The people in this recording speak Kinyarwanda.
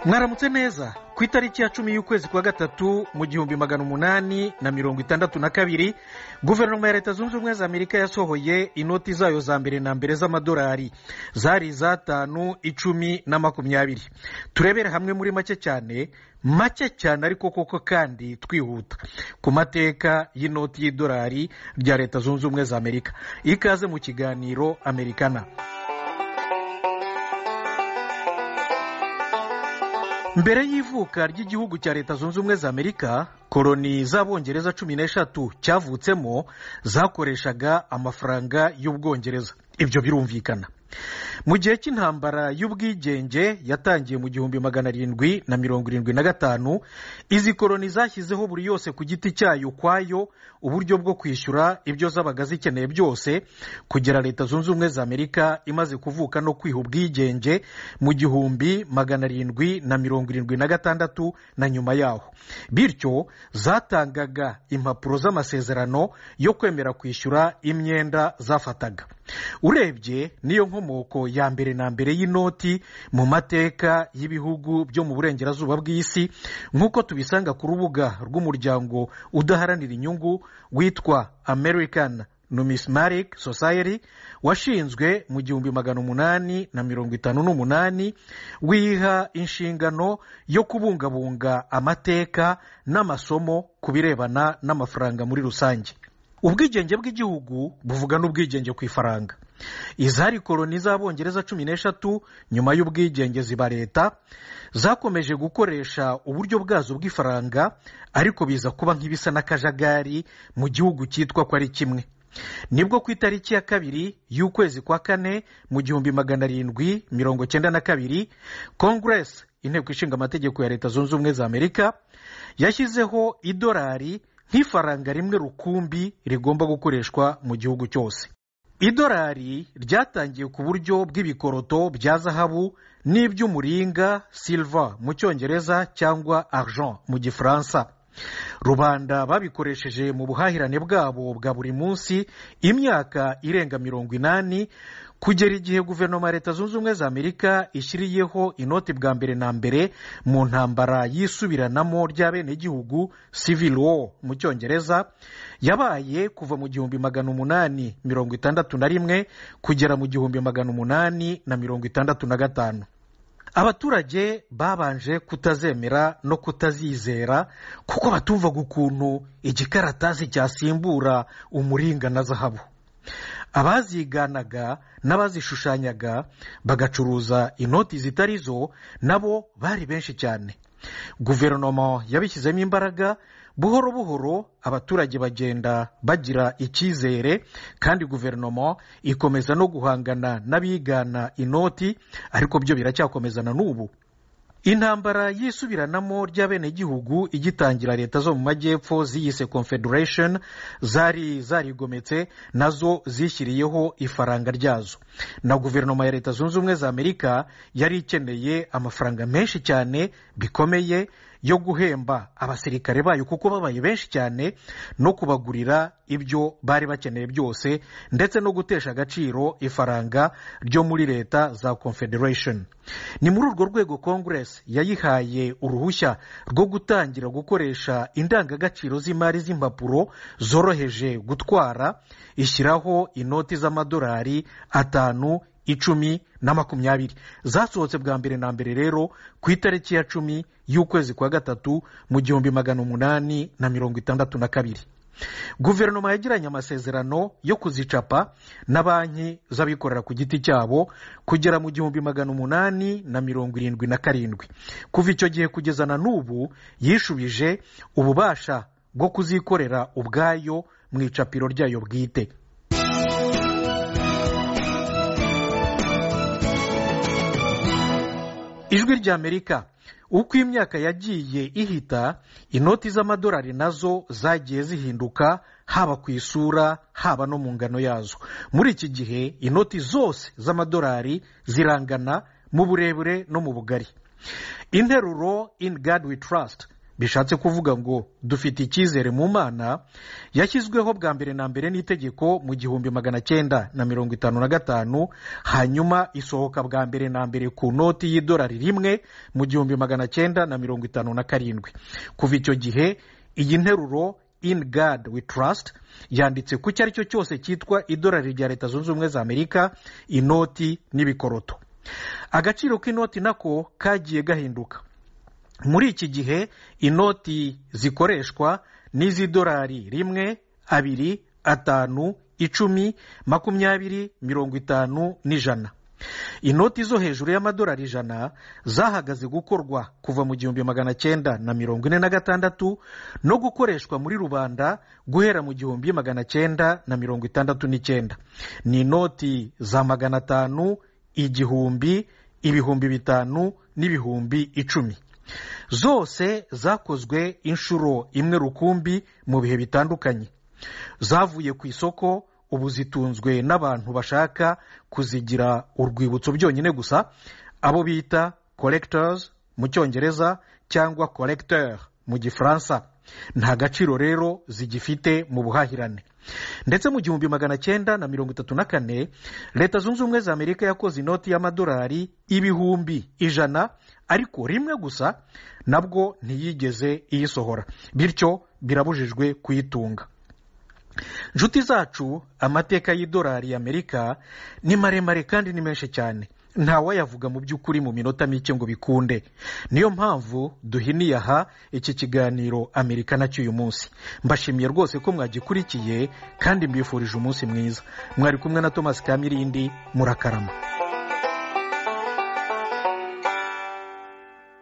mwaramutse neza ku itariki ya cumi y'ukwezi kwa gatatu mu gihumbi magana umunani na mirongo itandatu na kabiri guverinoma ya leta zunze ubumwe za amerika yasohoye inoti zayo za mbere na mbere z'amadolari zari iz'atanu icumi na makumyabiri turebere hamwe muri make cyane make cyane ariko koko kandi twihuta ku mateka y'inoti y'idolari rya leta zunze ubumwe za amerika ikaze mu kiganiro amerikana mbere y'ivuka ry'igihugu cya leta zunze ubumwe za amerika koroni z'abongereza cumi n'eshatu cyavutsemo zakoreshaga amafaranga y'ubwongereza ibyo birumvikana mu gihe cy'intambara y'ubwigenge yatangiye mu gihumbi magana arindwi na mirongo irindwi na gatanu izi koroni zashyizeho buri yose ku giti cyayo ukwayo uburyo bwo kwishyura ibyo zabaga zikeneye byose kugera leta zunze ubumwe za amerika imaze kuvuka no kwiha ubwigenge mu gihumbi magana arindwi na mirongo irindwi na gatandatu na nyuma yaho bityo zatangaga impapuro z'amasezerano yo kwemera kwishyura imyenda zafataga urebye niyo nkomoko ya mbere na mbere y'inoti mu mateka y'ibihugu byo mu burengerazuba bw'isi nk'uko tubisanga ku rubuga rw'umuryango udaharanira inyungu witwa american numismatic society washinzwe mu gihumbi magana umunani na mirongo itanu n'umunani wiha inshingano yo kubungabunga amateka n'amasomo ku birebana n'amafaranga muri rusange ubwigenge bw'igihugu buvuga n'ubwigenge ku ifaranga izari koroni z'abongereza cumi n'eshatu nyuma y'ubwigenge ziba leta zakomeje gukoresha uburyo bwazo bw'ifaranga ariko biza kuba nk'ibisa n'akajagari mu gihugu cyitwa ko ari kimwe nibwo ku itariki ya kabiri y'ukwezi kwa kane mu gihumbi magana arindwi mirongo cyenda na kabiri kongeresi inteko ishinga amategeko ya leta zunze ubumwe za amerika yashyizeho idolari nk'ifaranga rimwe rukumbi rigomba gukoreshwa mu gihugu cyose idolari ryatangiye ku buryo bw'ibikoroto bya zahabu n'iby'umuringa silva mu cyongereza cyangwa argent mu gifaransa rubanda babikoresheje mu buhahirane bwabo bwa buri munsi imyaka irenga mirongo inani kugera igihe guverinoma ya leta zunze ubumwe za amerika ishyiriyeho inoti bwa mbere na mbere mu ntambara yisubiranamo ry'abenegihugu civil war mu cyongereza yabaye kuva mu gihumbi magana umunani mirongo itandatu na rimwe kugera mu gihumbi magana umunani na mirongo itandatu na gatanu abaturage babanje kutazemera no kutazizera kuko batumvaga ukuntu igikaratasi cyasimbura umuringa na zahabu abaziganaga n'abazishushanyaga bagacuruza inoti zitari zo nabo bari benshi cyane guverinoma yabishyizemo imbaraga buhoro buhoro abaturage bagenda bagira icyizere kandi guverinoma ikomeza no guhangana n'abigana inoti ariko byo biracyakomezana n'ubu intambara yisubiranamo ry'abenegihugu igitangira leta zo mu majyepfo ziyise confederation zari zarigometse nazo zishyiriyeho ifaranga ryazo na guverinoma ya leta zunze ubumwe za amerika yari ikeneye amafaranga menshi cyane bikomeye yo guhemba abasirikare bayo kuko babaye benshi cyane no kubagurira ibyo bari bakeneye byose ndetse no gutesha agaciro ifaranga ryo muri leta za confederation ni muri urwo rwego congress yayihaye uruhushya rwo gutangira gukoresha indangagaciro z'imari z'impapuro zoroheje gutwara ishyiraho inoti z'amadolari atanu icumi na makumyabiri zasohotse bwa mbere na mbere rero ku itariki ya cumi y'ukwezi kwa gatatu mu gihumbi magana umunani na mirongo itandatu na kabiri guverinoma yagiranye amasezerano yo kuzicapa na banki z'abikorera ku giti cyabo kugera mu gihumbi magana umunani na mirongo irindwi na karindwi kuva icyo gihe kugeza na n'ubu yishubije ububasha bwo kuzikorera ubwayo mu icapiro ryayo bwite ijwi ry'amerika uko imyaka yagiye ihita inoti z'amadolari nazo zagiye zihinduka haba ku isura haba no mu ngano yazo muri iki gihe inoti zose z'amadolari zirangana mu burebure no mu bugari interuro in god we trust bishatse kuvuga ngo dufite icyizere mu mana yashyizweho bwa mbere na mbere n'itegeko mu gihumbi magana cyenda na mirongo itanu na gatanu hanyuma isohoka bwa mbere na mbere ku noti y'idolari rimwe mu gihumbi magana cyenda na mirongo itanu na karindwi kuva icyo gihe iyi nteruro in God we trust yanditse ku icyo ari cyo cyose cyitwa idolari rya leta zunze ubumwe za amerika inoti n'ibikoroto agaciro k'inoti nako kagiye gahinduka muri iki gihe inoti zikoreshwa n'iz'idolari rimwe abiri atanu icumi makumyabiri mirongo itanu n'ijana inoti zo hejuru y'amadolari ijana zahagaze gukorwa kuva mu gihumbi magana cyenda na mirongo ine na gatandatu no gukoreshwa muri rubanda guhera mu gihumbi magana cyenda na mirongo itandatu n'icyenda ni inoti za magana atanu igihumbi ibihumbi bitanu n'ibihumbi icumi zose zakozwe inshuro imwe rukumbi mu bihe bitandukanye zavuye ku isoko ubu zitunzwe n'abantu bashaka kuzigira urwibutso byonyine gusa abo bita collectors mu cyongereza cyangwa collecteur mu gifaransa nta gaciro rero zigifite mu buhahirane ndetse mu gihumbi magana cyenda na mirongo itatu na kane leta zunze ubumwe za amerika yakoze inoti y'amadolari ibihumbi ijana ariko rimwe gusa nabwo ntiyigeze iyisohora bityo birabujijwe kuyitunga inshuti zacu amateka y'idolari y'amerika ni maremare kandi ni menshi cyane ntawayavuga mu by'ukuri mu minota mike ngo bikunde niyo mpamvu duhiniye aha iki kiganiro amerika nacyo uyu munsi mbashimiye rwose ko mwagikurikiye kandi mbifurije umunsi mwiza mwari kumwe na thomas kamirindi murakarama